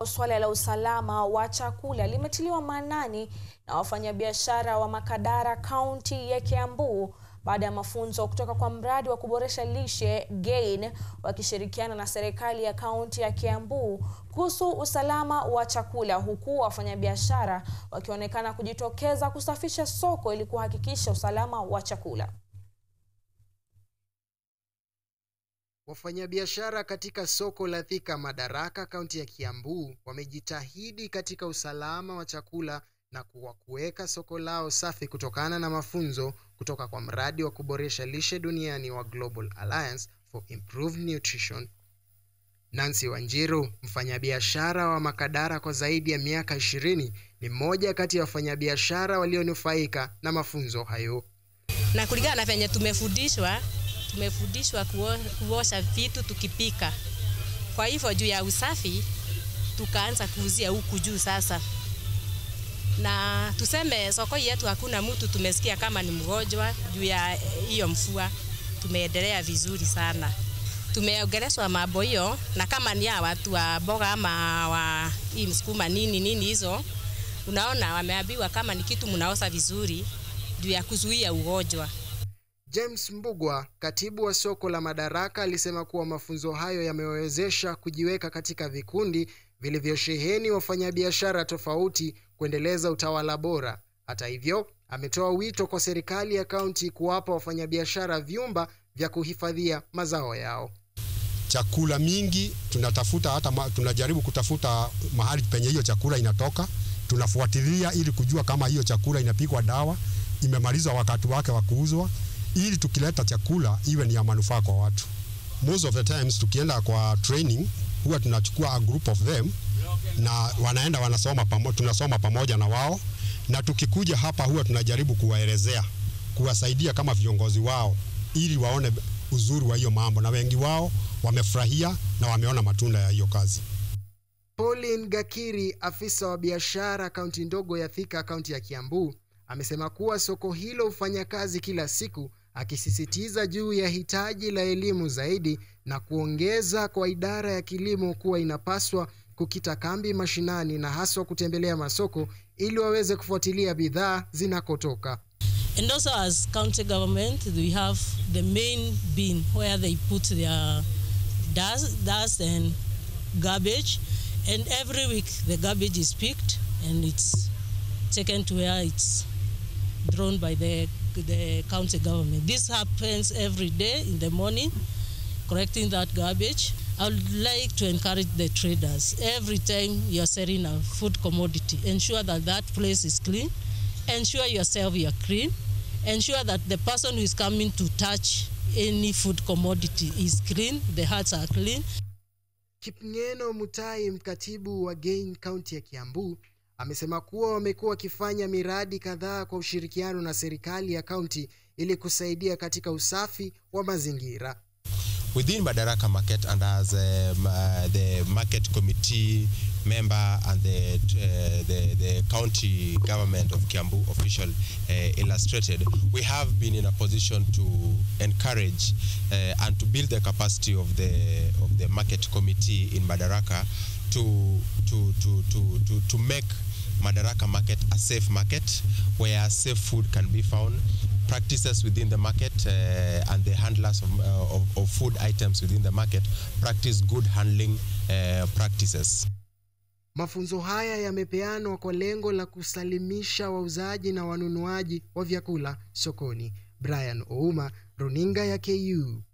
Suala la usalama wa chakula limetiliwa maanani na wafanyabiashara wa Makadara kaunti ya Kiambu baada ya mafunzo kutoka kwa mradi wa kuboresha lishe GAIN wakishirikiana na serikali ya kaunti ya Kiambu kuhusu usalama wa chakula huku wafanyabiashara wakionekana kujitokeza kusafisha soko ili kuhakikisha usalama wa chakula. Wafanyabiashara katika soko la Thika Madaraka kaunti ya Kiambu wamejitahidi katika usalama wa chakula na kuwa kuweka soko lao safi kutokana na mafunzo kutoka kwa mradi wa kuboresha lishe duniani wa Global Alliance for Improved Nutrition. Nancy Wanjiru, mfanyabiashara wa Makadara kwa zaidi ya miaka ishirini, ni mmoja kati ya wafanyabiashara walionufaika na mafunzo hayo. Na kulingana na venye tumefundishwa tumefundishwa kuosha vitu tukipika. Kwa hivyo juu ya usafi tukaanza kuuzia huku juu sasa, na tuseme soko yetu hakuna mtu tumesikia kama ni mgonjwa juu ya hiyo mfua. Tumeendelea vizuri sana, tumeongeleshwa mambo hiyo, na kama ni ya watu wa boga ama wa hii msukuma nini nini hizo, unaona wameambiwa kama ni kitu mnaosa vizuri juu ya kuzuia ugonjwa. James Mbugwa, katibu wa soko la Madaraka, alisema kuwa mafunzo hayo yamewezesha kujiweka katika vikundi vilivyosheheni wafanyabiashara tofauti kuendeleza utawala bora. Hata hivyo, ametoa wito kwa serikali ya kaunti kuwapa wafanyabiashara vyumba vya kuhifadhia mazao yao. Chakula mingi tunatafuta hata ma, tunajaribu kutafuta mahali penye hiyo chakula inatoka, tunafuatilia ili kujua kama hiyo chakula inapikwa dawa, imemaliza wakati wake wa kuuzwa ili tukileta chakula iwe ni ya manufaa kwa watu. Most of the times tukienda kwa training huwa tunachukua a group of them na wanaenda wanasoma pamoja, tunasoma pamoja na wao, na tukikuja hapa huwa tunajaribu kuwaelezea, kuwasaidia kama viongozi wao ili waone uzuri wa hiyo mambo, na wengi wao wamefurahia na wameona matunda ya hiyo kazi. Pauline Gakiri, afisa wa biashara kaunti ndogo ya Thika, kaunti ya Kiambu, amesema kuwa soko hilo hufanya kazi kila siku, akisisitiza juu ya hitaji la elimu zaidi na kuongeza kwa idara ya kilimo kuwa inapaswa kukita kambi mashinani na haswa kutembelea masoko ili waweze kufuatilia bidhaa zinakotoka. And also as county government, we have the main bin where they put their dust, dust and garbage. And every week the garbage is picked and it's taken to where it's drawn by the, the county government. This happens every day in the morning, collecting that garbage. I would like to encourage the traders every time you're selling a food commodity, ensure that that place is clean, ensure yourself you're clean, ensure that the person who is coming to touch any food commodity is clean, the huts are clean. Kipngeno Mutai, mkatibu wa GAIN kaunti ya Kiambu, amesema kuwa wamekuwa wakifanya miradi kadhaa kwa ushirikiano na serikali ya kaunti ili kusaidia katika usafi wa mazingira. Within Madaraka Market and as um, uh, the market committee member and the, uh, the, the county government of Kiambu official uh, illustrated, we have been in a position to encourage uh, and to build the capacity of the, of the market committee in Madaraka to, to, to, to, to, to make Madaraka market a safe market where safe food can be found, practices within the market uh, and the handlers of, uh, of, of food items within the market practice good handling uh, practices. Mafunzo haya yamepeanwa kwa lengo la kusalimisha wauzaji na wanunuaji wa vyakula sokoni. Brian Ouma, Runinga ya KU.